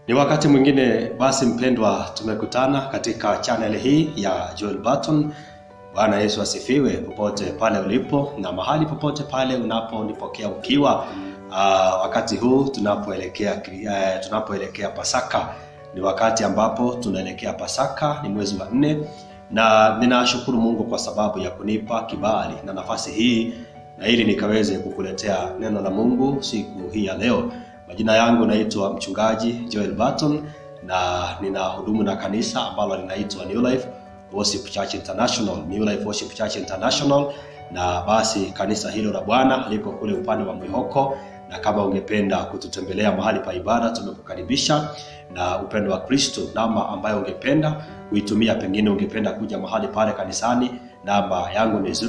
Ni wakati mwingine basi, mpendwa, tumekutana katika channel hii ya Joel Barton. Bwana Yesu asifiwe, popote pale ulipo na mahali popote pale unaponipokea ukiwa. Uh, wakati huu tunapoelekea uh, tunapoelekea Pasaka, ni wakati ambapo tunaelekea Pasaka, ni mwezi wa nne, na ninashukuru Mungu kwa sababu ya kunipa kibali na nafasi hii na ili nikaweze kukuletea neno la Mungu siku hii ya leo. Majina yangu naitwa mchungaji Joel Barton na ninahudumu na kanisa ambalo linaitwa New Life Worship Church International, New Life Worship Church International. Na basi kanisa hilo la Bwana liko kule upande wa Mwihoko, na kama ungependa kututembelea mahali pa ibada, tumekukaribisha na upendo wa Kristo. Namba ambayo ungependa kuitumia, pengine ungependa kuja mahali pale kanisani, namba yangu ni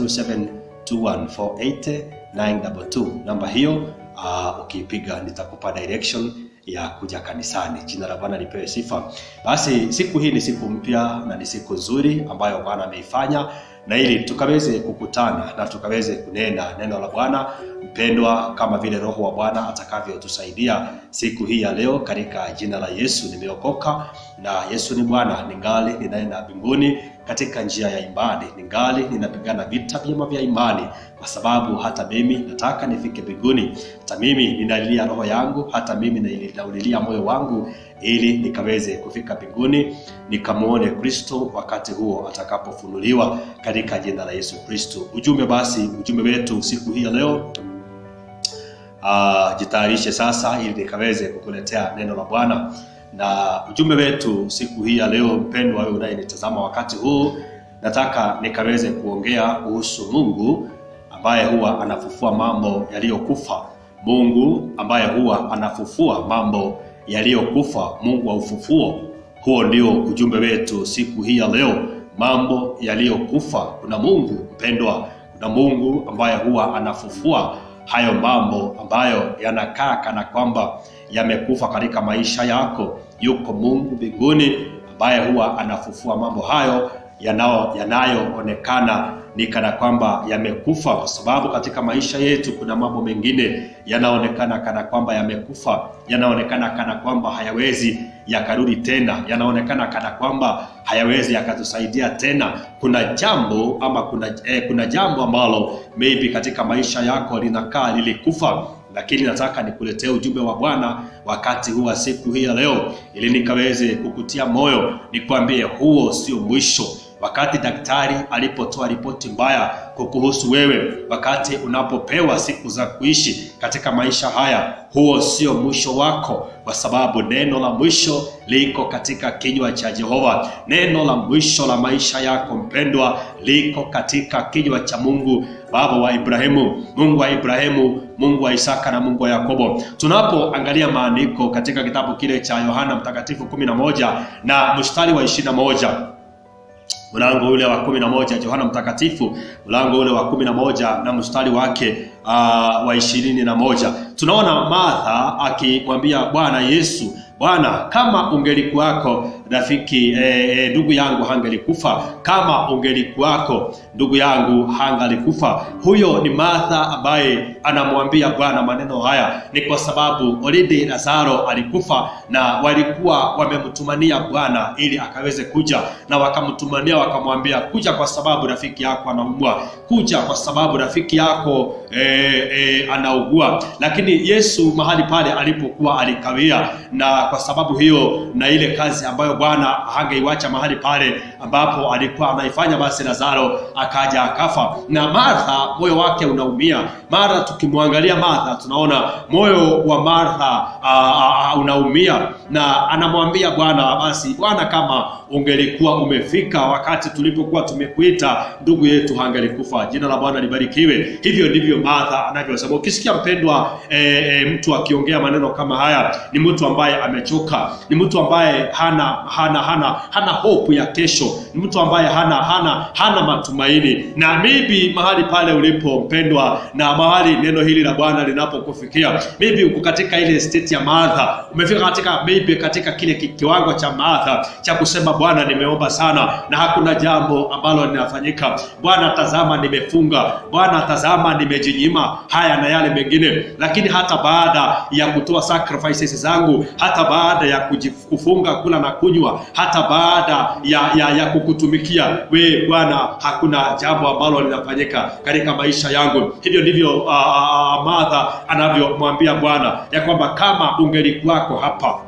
0721480922. Namba hiyo uh, ukiipiga nitakupa direction ya kuja kanisani. Jina la Bwana lipewe sifa. Basi siku hii ni siku mpya na ni siku nzuri ambayo Bwana ameifanya, na ili tukaweze kukutana na tukaweze kunena neno la Bwana mpendwa, kama vile Roho wa Bwana atakavyotusaidia siku hii ya leo, katika jina la Yesu. Nimeokoka na Yesu ni Bwana, ningali ninaenda mbinguni katika njia ya imani, ningali ninapigana vita vyema vya imani, kwa sababu hata mimi nataka nifike mbinguni. Hata mimi ninalilia roho yangu, hata mimi ninaulilia moyo wangu, ili nikaweze kufika mbinguni nikamwone Kristo wakati huo atakapofunuliwa, katika jina la Yesu Kristo. Ujumbe basi, ujumbe wetu siku hii ya leo Uh, jitayarishe sasa ili nikaweze kukuletea neno la Bwana. Na ujumbe wetu siku hii ya leo, mpendwa wewe unayenitazama wakati huu, nataka nikaweze kuongea kuhusu Mungu ambaye huwa anafufua mambo yaliyokufa. Mungu ambaye huwa anafufua mambo yaliyokufa, Mungu wa ufufuo. Huo ndio ujumbe wetu siku hii ya leo, mambo yaliyokufa. Kuna Mungu mpendwa, kuna Mungu ambaye huwa anafufua hayo mambo ambayo yanakaa kana kwamba yamekufa katika maisha yako. Yuko Mungu mbinguni ambaye huwa anafufua mambo hayo yanao yanayoonekana ni kana kwamba yamekufa, kwa sababu katika maisha yetu kuna mambo mengine yanaonekana kana kwamba yamekufa, yanaonekana kana kwamba hayawezi yakarudi tena, yanaonekana kana kwamba hayawezi yakatusaidia tena. Kuna jambo ama kuna, eh, kuna jambo ambalo maybe katika maisha yako linakaa lilikufa lakini nataka nikuletee ujumbe wa Bwana wakati huu wa siku hii ya leo, ili nikaweze kukutia moyo, nikwambie huo sio mwisho. Wakati daktari alipotoa ripoti mbaya kukuhusu wewe, wakati unapopewa siku za kuishi katika maisha haya, huo sio mwisho wako, kwa sababu neno la mwisho liko katika kinywa cha Jehova. Neno la mwisho la maisha yako mpendwa, liko katika kinywa cha Mungu Baba wa Ibrahimu, Mungu wa Ibrahimu, Mungu wa Isaka na Mungu wa Yakobo. Tunapoangalia maandiko katika kitabu kile cha Yohana Mtakatifu 11 na mstari wa 21 mlango ule wa kumi na moja Yohana Mtakatifu mlango ule wa kumi na moja na mstari wake uh, wa ishirini na moja tunaona Martha akimwambia Bwana Yesu, Bwana, kama ungelikuwako rafiki ndugu e, e, yangu hangelikufa. Kama ungelikuwako ndugu yangu hangalikufa. Huyo ni Martha ambaye anamwambia Bwana maneno haya, ni kwa sababu already Lazaro alikufa na walikuwa wamemtumania Bwana ili akaweze kuja, na wakamtumania wakamwambia, kuja kwa sababu rafiki yako anaugua, kuja kwa sababu rafiki yako e, e, anaugua. Lakini Yesu mahali pale alipokuwa alikawia, na kwa sababu hiyo na ile kazi ambayo Bwana hangeiwacha mahali pale ambapo alikuwa anaifanya, basi Lazaro akaja akafa, na Martha moyo wake unaumia. Mara tukimwangalia Martha tunaona moyo wa Martha unaumia, na anamwambia Bwana, basi Bwana, kama ungelikuwa umefika wakati tulipokuwa tumekuita, ndugu yetu hangelikufa. Jina la Bwana libarikiwe. Hivyo ndivyo Martha anavyosema. Ukisikia mpendwa, e, e, mtu akiongea maneno kama haya, ni mtu ambaye amechoka, ni mtu ambaye hana hana hana hana hope ya kesho, ni mtu ambaye hana hana hana matumaini. Na maybe mahali pale ulipo mpendwa, na mahali neno hili la Bwana linapokufikia, maybe uko katika ile state ya Martha, umefika katika maybe katika kile ki- kiwango cha Martha cha kusema Bwana, nimeomba sana na hakuna jambo ambalo linafanyika. Bwana, tazama nimefunga. Bwana, tazama nimejinyima haya na yale mengine, lakini hata baada ya kutoa sacrifices zangu, hata baada ya kujif- kufunga kula na kunywa, hata baada ya, ya, ya kukutumikia we Bwana, hakuna jambo ambalo linafanyika katika maisha yangu. Hivyo ndivyo uh, uh, Martha anavyomwambia Bwana ya kwamba kama ungelikuwako hapa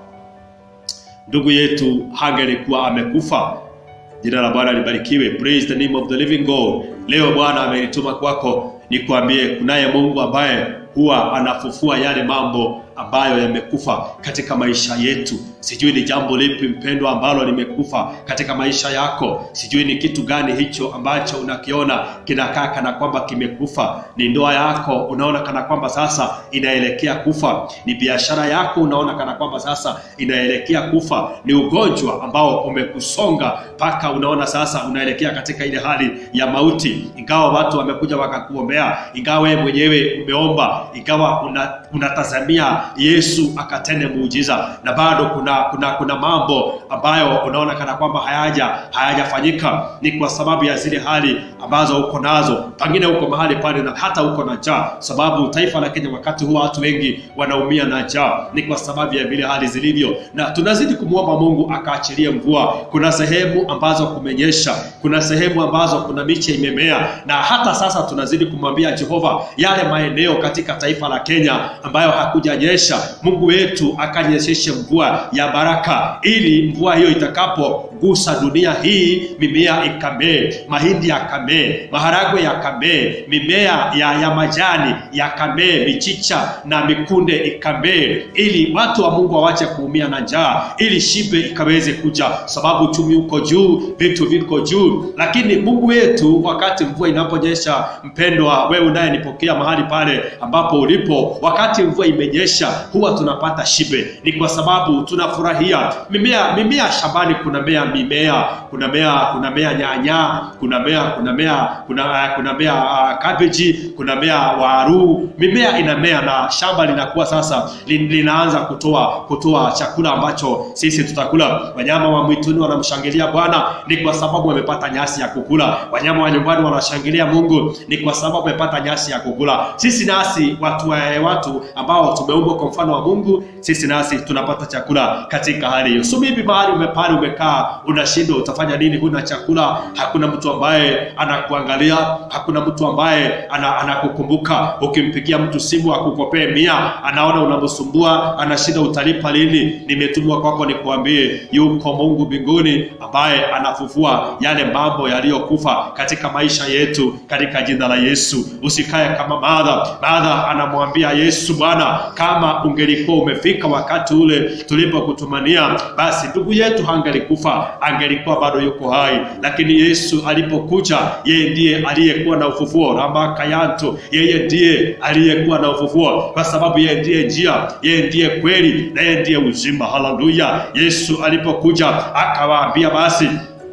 ndugu yetu hangelikuwa amekufa. Jina la Bwana libarikiwe. Praise the name of the living God. Leo Bwana amenituma kwako nikwambie, kunaye Mungu ambaye huwa anafufua yale mambo ambayo yamekufa katika maisha yetu. Sijui ni jambo lipi mpendwa ambalo limekufa katika maisha yako. Sijui ni kitu gani hicho ambacho unakiona kinakaa kana kwamba kimekufa. Ni ndoa yako unaona kana kwamba sasa inaelekea kufa. Ni biashara yako unaona kana kwamba sasa inaelekea kufa. Ni ugonjwa ambao umekusonga mpaka unaona sasa unaelekea katika ile hali ya mauti, ingawa watu wamekuja wakakuombea, ingawa wewe mwenyewe umeomba, ingawa una, unatazamia Yesu akatende muujiza, na bado kuna kuna kuna mambo ambayo unaona kana kwamba hayaja hayajafanyika. Ni kwa sababu ya zile hali ambazo uko nazo, pengine uko mahali pale na hata uko na njaa, sababu taifa la Kenya wakati huu watu wengi wanaumia na njaa, ni kwa sababu ya vile hali zilivyo, na tunazidi kumwomba Mungu akaachilie mvua. Kuna sehemu ambazo kumenyesha, kuna sehemu ambazo kuna miche imemea, na hata sasa tunazidi kumwambia Jehova yale maeneo katika taifa la Kenya ambayo hakujanyesha, Mungu wetu akanyesheshe mvua ya baraka, ili mvua hiyo itakapogusa dunia hii, mimea ikamee, mahindi yakamee, maharagwe yakamee, mimea ya, ya majani yakamee, michicha na mikunde ikamee, ili watu wa Mungu wawache kuumia na njaa, ili shibe ikaweze kuja, sababu uchumi uko juu, vitu viko juu. Lakini Mungu wetu, wakati mvua inaponyesha, mpendwa, wewe unayenipokea mahali pale ambapo ulipo, wakati mvua imenyesha, huwa tunapata shibe. Ni kwa sababu tunafurahia mimea. Mimea shambani, kuna mea mimea, kuna mea, kuna mea nyanya, kuna mea, kuna mea, kuna kuna mea uh, cabbage, kuna mea waru. Mimea inamea na shamba linakuwa sasa lin, linaanza kutoa kutoa chakula ambacho sisi tutakula. Wanyama wa mwituni wanamshangilia Bwana ni kwa sababu wamepata nyasi ya kukula. Wanyama wa nyumbani wanashangilia Mungu ni kwa sababu wamepata nyasi ya kukula. Sisi nasi watu wa watu ambao tumeumbwa kwa mfano wa Mungu, sisi nasi tunapata chakula katika hali hiyo. So maybe mahali umepale umekaa unashindwa utafanya nini, huna chakula, hakuna mtu ambaye anakuangalia, hakuna mtu ambaye ana, anakukumbuka. Ukimpigia mtu simu akukopee mia, anaona unamsumbua, anashinda utalipa lini. Nimetumwa kwako nikuambie, yuko Mungu mbinguni ambaye anafufua yale mambo yaliyokufa katika maisha yetu, katika jina la Yesu. Usikae kama Martha. Martha anamwambia Yesu, Bwana, kama ungelikuwa umefika wakati ule tulipokutumania, basi ndugu yetu hangelikufa, angelikuwa bado yuko hai. Lakini Yesu alipokuja, yeye ndiye aliyekuwa na ufufuo rambakayanto, yeye ndiye aliyekuwa na ufufuo, kwa sababu yeye ndiye njia, yeye ndiye kweli na yeye ndiye uzima. Haleluya! Yesu alipokuja akawaambia basi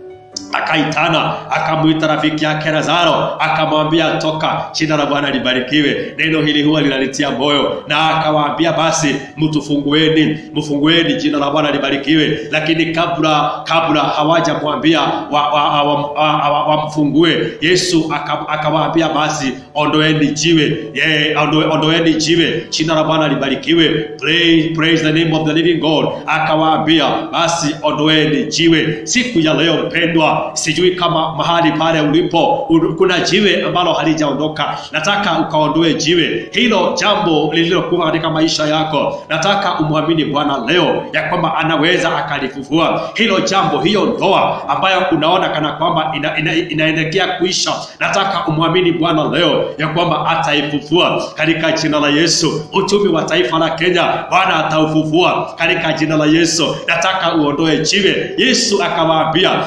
akaitana akamwita rafiki yake Lazaro akamwambia toka. Jina la Bwana libarikiwe. Neno hili huwa linalitia moyo, na akawaambia basi mtufungueni, mfungueni. Jina la Bwana libarikiwe. Lakini kabla kabla hawajamwambia wamfungue wa, wa, wa, wa Yesu akawaambia basi ondoeni jiwe, yeah, ondoe, ondoeni jiwe. Jina la Bwana libarikiwe. Praise, praise the name of the living God. Akawaambia basi ondoeni jiwe. Siku ya leo mpendwa sijui kama mahali pale ulipo kuna jiwe ambalo halijaondoka. Nataka ukaondoe jiwe hilo, jambo lililokuwa katika maisha yako. Nataka umwamini Bwana leo ya kwamba anaweza akalifufua hilo jambo, hiyo ndoa ambayo unaona kana kwamba ina, ina, inaelekea kuisha. Nataka umwamini Bwana leo ya kwamba ataifufua katika jina la Yesu. Uchumi wa taifa la Kenya Bwana ataufufua katika jina la Yesu. Nataka uondoe jiwe. Yesu akawaambia basi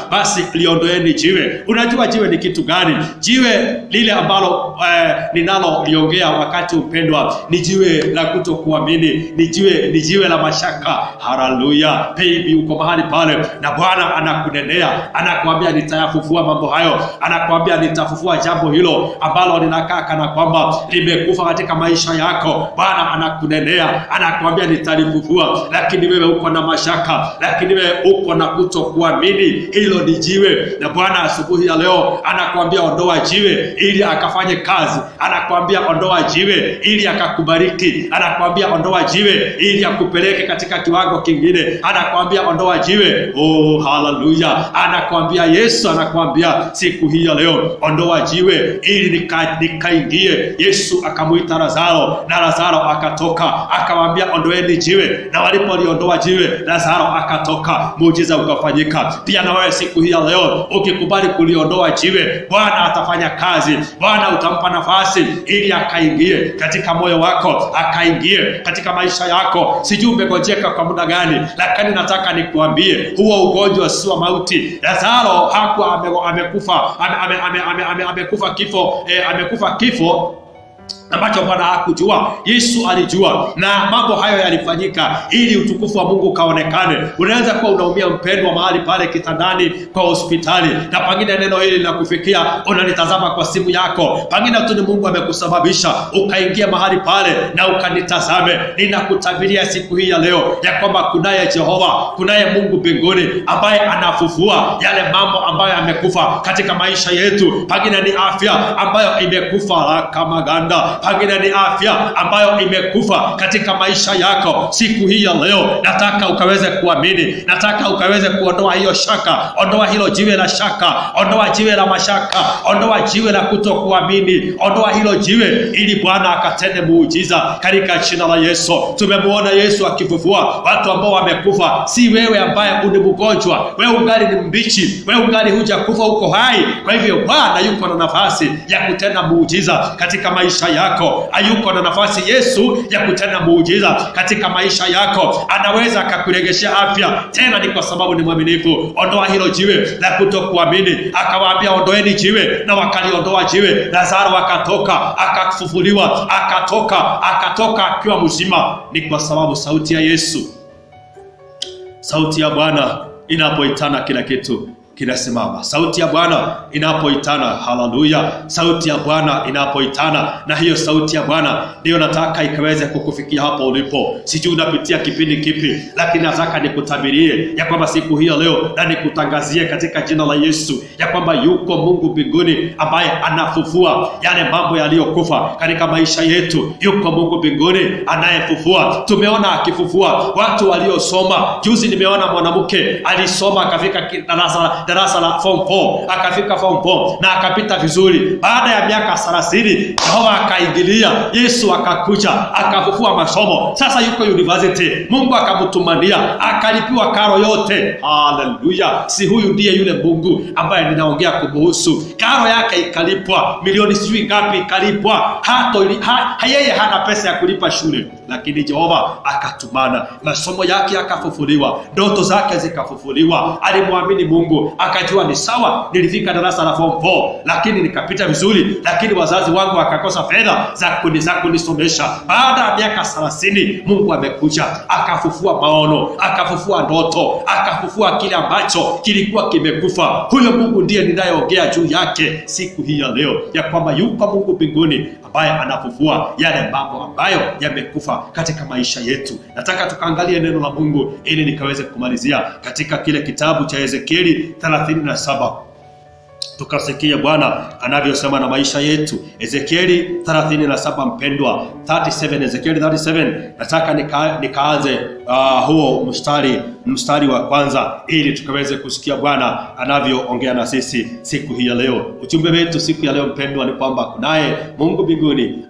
liondoeni jiwe. Unajua jiwe ni kitu gani? Jiwe lile ambalo eh, ninaloliongea wakati upendwa, ni jiwe la kutokuamini, ni jiwe ni jiwe la mashaka. Haleluya baby, uko mahali pale na Bwana anakunenea, anakuambia nitayafufua mambo hayo, anakuambia nitafufua jambo hilo ambalo linakaa kana kwamba limekufa katika maisha yako. Bwana anakunenea, anakuambia nitalifufua, lakini wewe uko na mashaka, lakini wewe uko na kutokuamini. Hilo ni jiwe, na Bwana asubuhi ya leo anakuambia ondoa jiwe ili akafanye kazi, anakuambia ondoa jiwe ili akakubariki, anakuambia ondoa jiwe ili akupeleke katika kiwango kingine, anakuambia ondoa jiwe. Oh, haleluya! Anakuambia Yesu, anakuambia siku hii ya leo ondoa jiwe ili nika, nikaingie. Yesu akamuita Lazaro na Lazaro akatoka, akawaambia ondoeni jiwe, na walipoliondoa jiwe Lazaro akatoka, muujiza ukafanyika. Pia na wewe siku hii ya leo ukikubali kuliondoa jiwe, Bwana atafanya kazi. Bwana utampa nafasi ili akaingie katika moyo wako, akaingie katika maisha yako. Sijui umegojeka kwa muda gani, lakini nataka nikuambie huo ugonjwa si wa mauti. Lazaro hakuwa ame, amekufa ame, ame, ame, ame, ame, amekufa kifo eh, amekufa kifo ambacho Bwana hakujua, Yesu alijua, na mambo hayo yalifanyika ili utukufu wa Mungu ukaonekane. Unaweza kuwa unaumia mpendwa, mahali pale kitandani kwa hospitali, na pengine neno hili linakufikia, unanitazama kwa simu yako, pengine tu ni Mungu amekusababisha ukaingia mahali pale na ukanitazame. Ninakutabiria siku hii ya leo ya kwamba kunaye Jehova, kunaye Mungu mbinguni ambaye anafufua yale mambo ambayo yamekufa katika maisha yetu. Pengine ni afya ambayo imekufa kama ganda pengine ni afya ambayo imekufa katika maisha yako siku hii ya leo. Nataka ukaweze kuamini, nataka ukaweze kuondoa hiyo shaka, ondoa hilo jiwe la shaka, ondoa jiwe la mashaka, ondoa jiwe la kutokuamini, ondoa hilo jiwe ili Bwana akatende muujiza katika jina la Yesu. Tumemuona Yesu akifufua watu ambao wamekufa, si wewe ambaye ni mgonjwa, wewe ungali ni mbichi, wewe ungali hujakufa, uko hai. Kwa hivyo Bwana yuko na nafasi ya kutenda muujiza katika maisha yako, hayuko na nafasi Yesu ya kutenda muujiza katika maisha yako. Anaweza akakuregeshea afya, tena ni kwa sababu ni mwaminifu. Ondoa hilo jiwe la kutokuamini. Akawaambia ondoeni jiwe, na wakaliondoa jiwe. Lazaro akatoka, akafufuliwa, akatoka, akatoka akiwa mzima. Ni kwa sababu sauti ya Yesu, sauti ya Bwana inapoitana kila kitu kinasimama. Sauti ya Bwana inapoitana, haleluya! Sauti ya Bwana inapoitana, na hiyo sauti ya Bwana ndiyo nataka ikaweze kukufikia hapo ulipo. Sijui unapitia kipindi kipi, lakini nataka nikutabirie ya kwamba siku hiyo leo, na nikutangazie katika jina la Yesu ya kwamba yuko Mungu mbinguni ambaye anafufua yale mambo yaliyokufa katika maisha yetu. Yuko Mungu mbinguni anayefufua. Tumeona akifufua watu waliosoma. Juzi nimeona mwanamke alisoma akafika darasa darasa la form 4 akafika form 4 na akapita vizuri. Baada ya miaka 30 Jehova akaingilia, Yesu akakuja akafufua masomo. Sasa yuko university, Mungu akamtumania akalipiwa karo yote. Haleluya! Si huyu ndiye yule Mungu ambaye ninaongea kumuhusu? Karo yake ikalipwa, milioni sijui ngapi ikalipwa. Hato ha, yeye hana pesa ya kulipa shule, lakini Jehova akatumana, masomo yake yakafufuliwa, ndoto zake zikafufuliwa. Alimwamini Mungu akajua ni sawa, nilifika darasa la form 4 lakini nikapita vizuri, lakini wazazi wangu wakakosa fedha za kuni za kunisomesha. Baada ya miaka 30 Mungu amekuja akafufua maono, akafufua ndoto, akafufua kile ambacho kilikuwa kimekufa. Huyo Mungu ndiye ninayeongea juu yake siku hii ya leo, ya kwamba yupo Mungu mbinguni ambaye anafufua yale mambo ambayo yamekufa katika maisha yetu. Nataka tukaangalie neno la Mungu ili nikaweze kumalizia katika kile kitabu cha Ezekieli 37 tukasikia Bwana anavyosema na maisha yetu. Ezekieli 37 mpendwa, 37 Ezekieli 37, nataka nika, nikaanze uh, huo mstari mstari wa kwanza ili tukaweze kusikia Bwana anavyoongea na sisi siku hii ya leo. Ujumbe wetu siku ya leo mpendwa ni kwamba kunaye Mungu mbinguni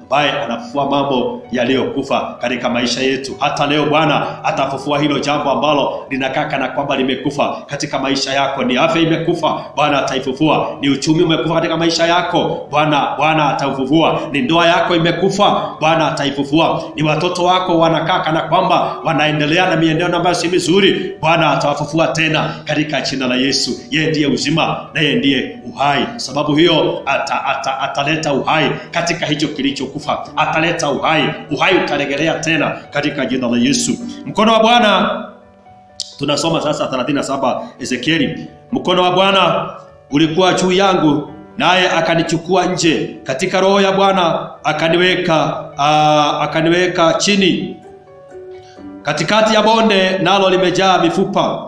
ambaye anafufua mambo yaliyokufa katika maisha yetu. Hata leo Bwana atafufua hilo jambo ambalo linakaa kana kwamba limekufa katika maisha yako. Ni afya imekufa, Bwana ataifufua. Ni uchumi umekufa katika maisha yako, Bwana Bwana ataufufua. Ni ndoa yako imekufa, Bwana ataifufua. Ni watoto wako wanakaa kana kwamba wanaendelea na mienendo ambayo si mizuri, Bwana atawafufua tena katika jina la Yesu. Yeye ndiye uzima na yeye ndiye uhai. Sababu hiyo ata, ata, ataleta uhai katika hicho kilichokufa, ataleta uhai. Uhai utaregelea tena katika jina la Yesu. Mkono wa Bwana tunasoma sasa 37 Ezekieli. Mkono wa Bwana ulikuwa juu yangu, naye akanichukua nje katika roho ya Bwana akaniweka aa, akaniweka chini katikati ya bonde, nalo limejaa mifupa.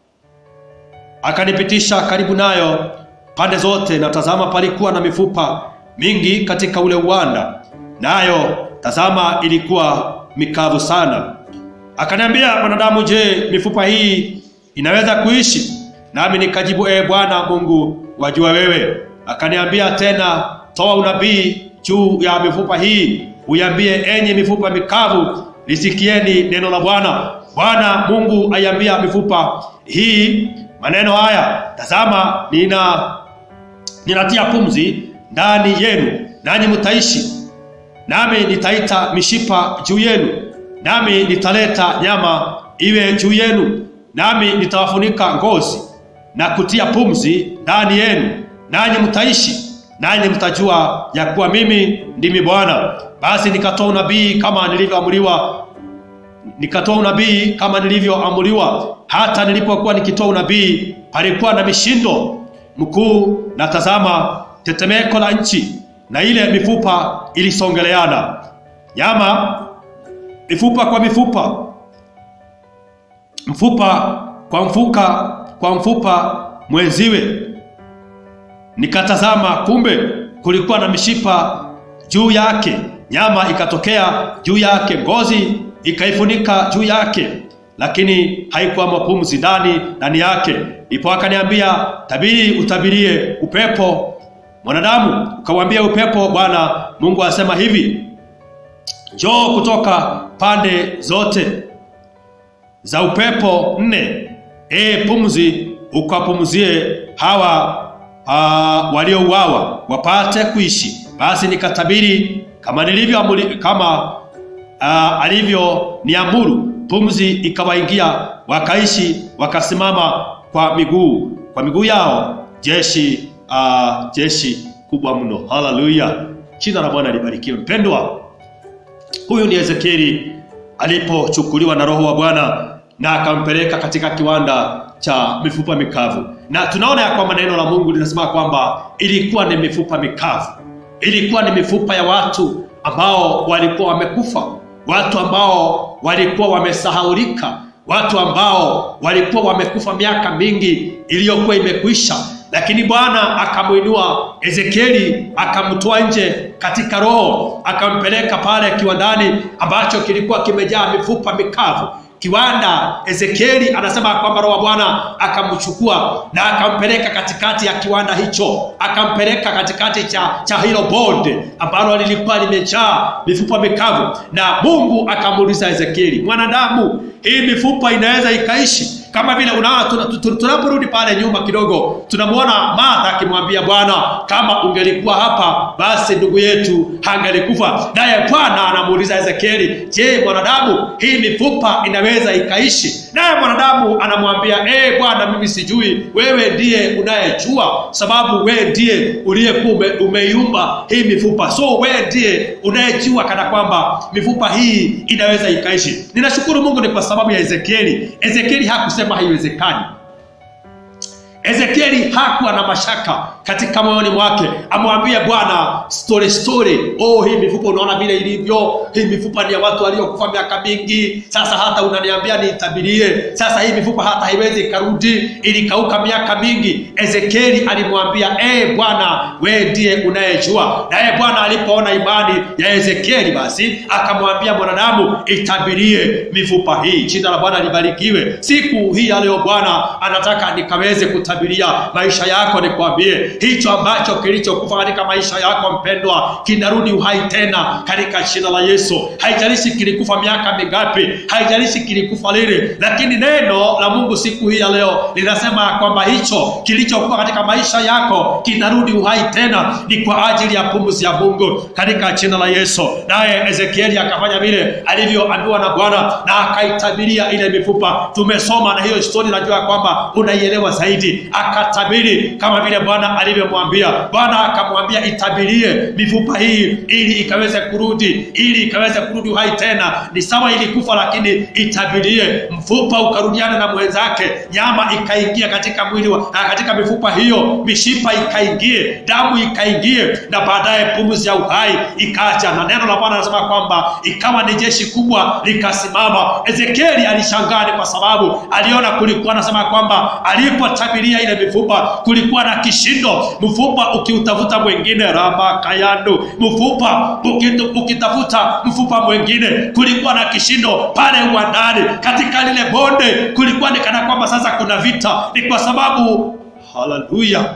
Akanipitisha karibu nayo pande zote, na tazama, palikuwa na mifupa mingi katika ule uwanda, nayo tazama, ilikuwa mikavu sana. Akaniambia, mwanadamu, je, mifupa hii inaweza kuishi? Nami nikajibu, ee Bwana Mungu, wajua wewe. Akaniambia tena, toa unabii juu ya mifupa hii, uiambie, enyi mifupa mikavu, lisikieni neno la Bwana. Bwana Mungu aiambia mifupa hii maneno haya, tazama, nina ninatia pumzi ndani yenu, nanyi mtaishi, nami nitaita mishipa juu yenu nami nitaleta nyama iwe juu yenu, nami nitawafunika ngozi na kutia pumzi ndani yenu, nanyi mtaishi, nanyi mtajua ya kuwa mimi ndimi Bwana. Basi nikatoa unabii kama nilivyoamriwa, nikatoa unabii kama nilivyoamriwa. Hata nilipokuwa nikitoa unabii, palikuwa na mishindo mkuu, na tazama, tetemeko la nchi, na ile mifupa ilisongeleana, nyama mifupa kwa mifupa, mfupa kwa mfuka kwa mfupa mwenziwe. Nikatazama, kumbe kulikuwa na mishipa juu yake, nyama ikatokea juu yake, ngozi ikaifunika juu yake, lakini haikuwamo pumzi ndani ndani yake. Ndipo akaniambia, tabiri, utabirie upepo, mwanadamu, ukawambia upepo, Bwana Mungu asema hivi Njoo kutoka pande zote za upepo nne, e pumzi, ukapumzie hawa uh, waliouawa wapate kuishi. Basi nikatabiri kama nilivyo kama uh, alivyo niamuru, pumzi ikawaingia, wakaishi, wakasimama kwa miguu kwa miguu yao, jeshi uh, jeshi kubwa mno. Haleluya, jina la Bwana libarikiwe. Mpendwa, Huyu ni Ezekieli alipochukuliwa na Roho wa Bwana na akampeleka katika kiwanda cha mifupa mikavu, na tunaona ya kwamba neno la Mungu linasema kwamba ilikuwa ni mifupa mikavu, ilikuwa ni mifupa ya watu ambao walikuwa wamekufa, watu ambao walikuwa wamesahaulika, watu ambao walikuwa wamekufa miaka mingi iliyokuwa imekwisha lakini Bwana akamwinua Ezekieli akamtoa nje katika roho akampeleka pale kiwandani ambacho kilikuwa kimejaa mifupa mikavu. Kiwanda, Ezekieli anasema kwamba roho wa Bwana akamchukua na akampeleka katikati ya kiwanda hicho, akampeleka katikati cha, cha hilo bonde ambalo lilikuwa limejaa mifupa mikavu, na Mungu akamuuliza Ezekieli, mwanadamu, hii mifupa inaweza ikaishi? Kama vile unaona tunaporudi pale nyuma kidogo, tunamwona Martha akimwambia Bwana, kama ungelikuwa hapa basi ndugu yetu hangelikufa. Naye Bwana anamuuliza Ezekieli, je, mwanadamu, hii mifupa inaweza ikaishi? Naye mwanadamu anamwambia eh, Bwana, mimi sijui, wewe ndiye unayejua, sababu wewe ndiye uliyekuwa umeiumba hii mifupa, so wewe ndiye unayejua kana kwamba mifupa hii inaweza ikaishi. Ninashukuru Mungu ni kwa sababu ya Ezekieli. Ezekieli hakusema haiwezekani. Ezekieli hakuwa na mashaka katika moyoni mwake, amwambie Bwana story story, oh, hii mifupa unaona vile ilivyo, hii mifupa ni ya watu waliokufa miaka mingi. Sasa hata unaniambia niitabirie, sasa hii mifupa hata haiwezi ikarudi, ilikauka miaka mingi. Ezekieli alimwambia eh, Bwana wewe ndiye unayejua. Naye Bwana alipoona imani ya Ezekieli, basi akamwambia mwanadamu, itabirie mifupa hii. Jina la Bwana libarikiwe. Siku hii ya leo Bwana anataka nikaweze kutabiria maisha yako, nikwambie hicho ambacho kilichokufa katika maisha yako mpendwa kinarudi uhai tena katika jina la Yesu. Haijalishi kilikufa miaka mingapi, haijalishi kilikufa lini, lakini neno la Mungu siku hii ya leo linasema kwamba hicho kilichokufa katika maisha yako kinarudi uhai tena, ni kwa ajili ya pumzi ya Mungu katika jina la Yesu. Naye Ezekieli akafanya vile alivyoambiwa na Bwana na akaitabiria ile mifupa. Tumesoma na hiyo historia, najua kwamba unaielewa zaidi. Akatabiri kama vile Bwana alivyomwambia. Bwana akamwambia itabirie mifupa hii ili ikaweze kurudi, ili ikaweze kurudi uhai tena. Ni sawa ilikufa, lakini itabirie, mfupa ukarudiana na mwenzake, nyama ikaingia katika mwili wa, ah, katika mifupa hiyo, mishipa ikaingie, damu ikaingie, na baadaye pumzi ya uhai ikaja. Na neno la Bwana anasema kwamba ikawa ni jeshi kubwa likasimama. Ezekieli alishangaa, ni kwa sababu aliona kulikuwa, anasema kwamba alipotabiria ile mifupa kulikuwa na kishindo, mfupa ukiutafuta mwingine, raba kayando, mfupa ukitu- ukitafuta mfupa mwingine, kulikuwa na kishindo pale uwandani, katika lile bonde kulikuwa ni kana kwamba sasa kuna vita. Ni kwa sababu haleluya,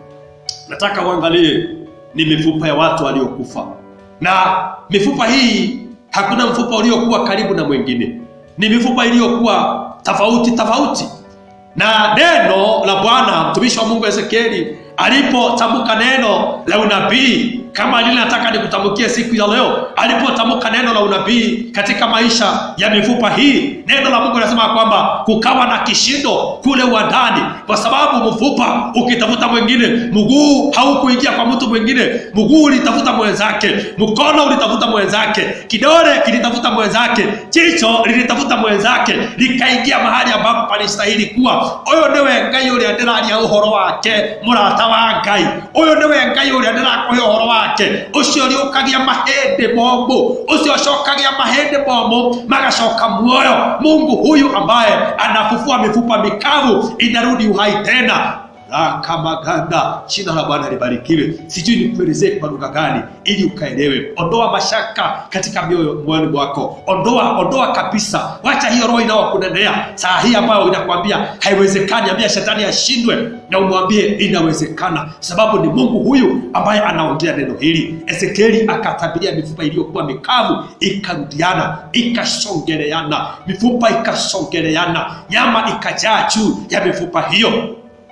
nataka uangalie ni mifupa ya watu waliokufa, na mifupa hii hakuna mfupa uliokuwa karibu na mwingine, ni mifupa iliyokuwa tofauti tofauti. Na neno la Bwana mtumishi wa Mungu Ezekieli alipotamka neno la unabii kama lile nataka nikutamkie siku ya leo, alipotamka neno la unabii katika maisha ya mifupa hii, neno la Mungu linasema kwamba kukawa na kishindo kule uwandani, kwa sababu mfupa ukitafuta mwingine, mguu haukuingia kwa mtu mwingine, mguu ulitafuta mwenzake, mkono ulitafuta mwenzake, kidole kilitafuta mwenzake, jicho lilitafuta mwenzake, likaingia mahali ambapo palistahili kuwa. Uyu niwe Ngai uria ndiraria uhoro wake, murata wa Ngai. Uyu niwe Ngai uria ndirakuhe uhoro wake, ucio riukagia mahindi momu, ucio acokagia mahindi momu magacoka muoyo. Mungu huyu ambaye anafufua mifupa mikavu inarudi uhai tena rakamaganda jina la bwana libarikiwe sijui nikuelezee kwa lugha gani ili ukaelewe ondoa mashaka katika mioyo moyoni mwako ondoa ondoa kabisa wacha hiyo roho inayokunenea saa hii ambayo inakwambia haiwezekani ambia shetani ashindwe na umwambie inawezekana sababu ni mungu huyu ambaye anaongea neno hili ezekieli akatabiria mifupa iliyokuwa mikavu ikarudiana ikashongeleana mifupa ikashongeleana nyama ikajaa juu ya mifupa hiyo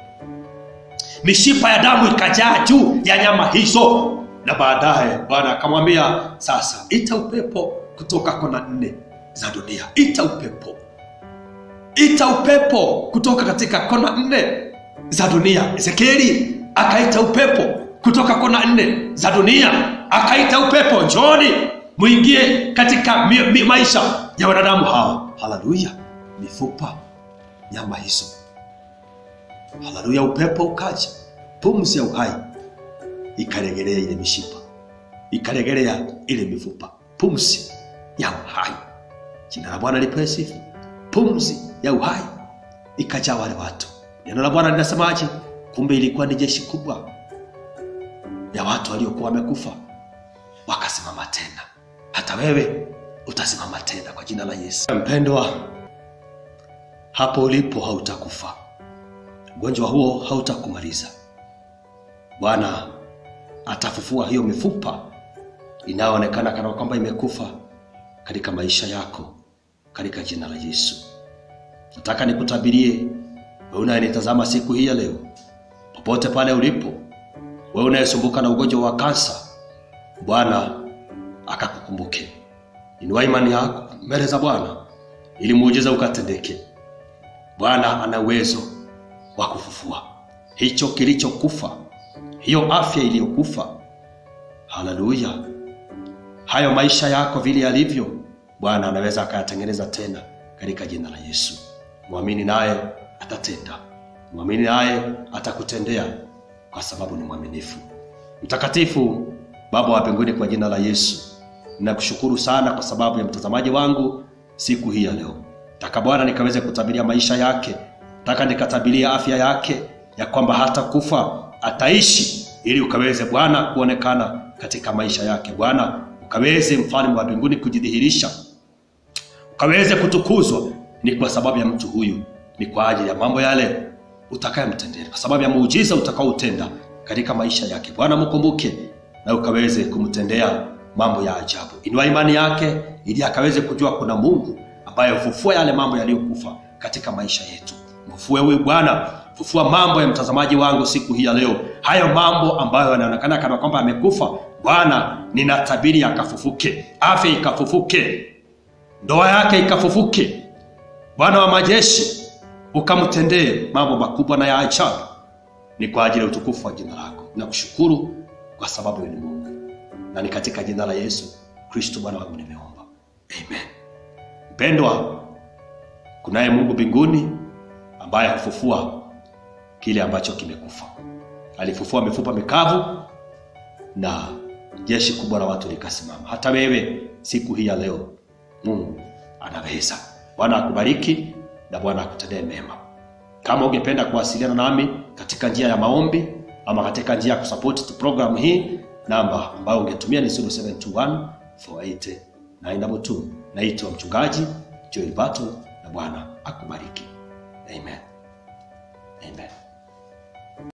mishipa ya damu ikajaa juu ya nyama hizo na baadaye bwana akamwambia sasa ita upepo kutoka kona nne za dunia ita upepo ita upepo kutoka katika kona nne za dunia ezekieli akaita upepo kutoka kona nne za dunia akaita upepo njoni mwingie katika mi, mi, maisha ya wanadamu hawa haleluya mifupa nyama hizo haleluya upepo ukaja pumzi ya uhai ikaregelea ile mishipa ikaregelea ile mifupa pumzi ya uhai jina la bwana lipewe sifa pumzi ya uhai ikajaa wale watu neno la bwana linasemaje kumbe ilikuwa ni jeshi kubwa ya watu waliokuwa wamekufa wakasimama tena hata wewe utasimama tena kwa jina la yesu mpendwa hapo ulipo hautakufa ugonjwa huo hautakumaliza bwana atafufua hiyo mifupa inayoonekana kana kwamba imekufa katika maisha yako katika jina la yesu nataka nikutabirie wewe unayenitazama siku hii ya leo popote pale ulipo wewe unayesumbuka na ugonjwa wa kansa bwana akakukumbuke inua imani yako mbele za bwana ili muujiza ukatendeke bwana ana uwezo wa kufufua hicho kilichokufa hiyo afya iliyokufa haleluya hayo maisha yako vile yalivyo bwana anaweza akayatengeneza tena katika jina la yesu mwamini naye atatenda mwamini naye atakutendea kwa sababu ni mwaminifu mtakatifu baba wa mbinguni kwa jina la yesu ninakushukuru sana kwa sababu ya mtazamaji wangu siku hii ya leo taka bwana nikaweze kutabiria maisha yake taka nikatabiria afya yake ya kwamba hata kufa ataishi ili ukaweze bwana kuonekana katika maisha yake bwana ukaweze mfalme wa mbinguni kujidhihirisha ukaweze kutukuzwa ni kwa sababu ya mtu huyu ni kwa ajili ya mambo yale utakayemtendea kwa sababu ya muujiza utakaoutenda katika maisha yake. Bwana mkumbuke na ukaweze kumtendea mambo ya ajabu. Inua imani yake ili akaweze kujua kuna Mungu ambaye hufufua yale mambo yaliyokufa katika maisha yetu. Mfufue huyu Bwana, fufua mambo ya mtazamaji wangu siku hii ya leo, hayo mambo ambayo yanaonekana kana kwamba amekufa. Bwana, ninatabiri akafufuke, afya ikafufuke, ndoa yake ikafufuke. Bwana wa majeshi, ukamtendee mambo makubwa na ya ajabu. Ni kwa ajili ya utukufu wa jina lako. Nakushukuru kwa sababu wewe ni Mungu, na ni katika jina la Yesu Kristo Bwana wangu nimeomba, amen. Mpendwa, kunaye Mungu mbinguni ambaye hufufua kile ambacho kimekufa. Alifufua mifupa mikavu na jeshi kubwa la watu likasimama. Hata wewe siku hii ya leo, Mungu anaweza. Bwana akubariki na Bwana akutendee mema. Kama ungependa kuwasiliana nami katika njia ya maombi ama katika njia ya kusupport tu program hii, namba ambayo ungetumia ni 0721 480 922. Naitwa mchungaji Joel Battle na Bwana akubariki. Amen. Amen.